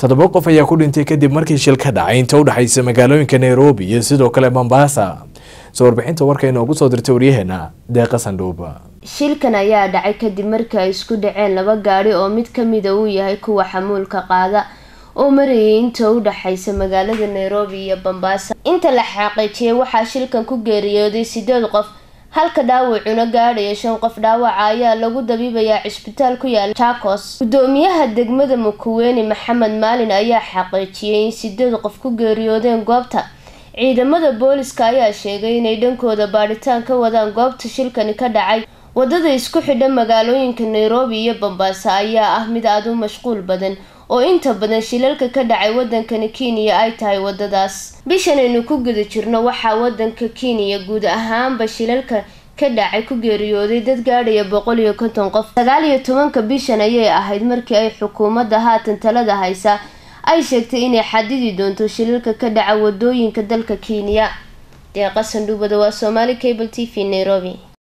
toddoba qof ayaa ku dhintay kadib markii shil ka dhacay inta u dhexaysa magaalooyinka nairobi iyo sidoo kale mombasa soo warbixinta warka inoogu soo dirtay waryaheena deeqa sandhuuba shilkan ayaa dhacay kadib markii ay isku dhaceen laba gaadhi oo mid kamida uu yahay kuwa xamuulka qaada oo marayay inta u dhexaysa magaalada nairobi iyo bombasa inta la xaqiijiyay waxaa shilkan ku geeriyooday sideed qof halka dhaawacuna gaadhaya shan qof dhaawaca ayaa lagu dabiibayaa cisbitaal ku yaala jacos gudoomiyaha degmada mukuweeni maxamed maalin ayaa xaqiijiyay in sideed qof ku geeriyoodeen goobta ciidamada booliska ayaa sheegay inay dhankooda baadhitaan ka wadaan goobta shilkani ka dhacay wadada isku xidha magaalooyinka nairobi iyo bombasa ayaa ah mid aada u mashquul badan oo inta badan shilalka ka dhacay wadankani kenya ay tahay wadadaas bishan aynu ku guda jirno waxaa wadanka kenya guud ahaanba shilalka ka dhacay ku geeriyooday dad gaadhaya boqol iyo konton qof sagaal iyo tobanka bishan ayay ahayd markii ay xukuumadda haatan talada haysa ay sheegtay inay xadidi doonto shilalka ka dhaca wadooyinka dalka kenya deeqa sandhuubada waa somaali cable t v nairobi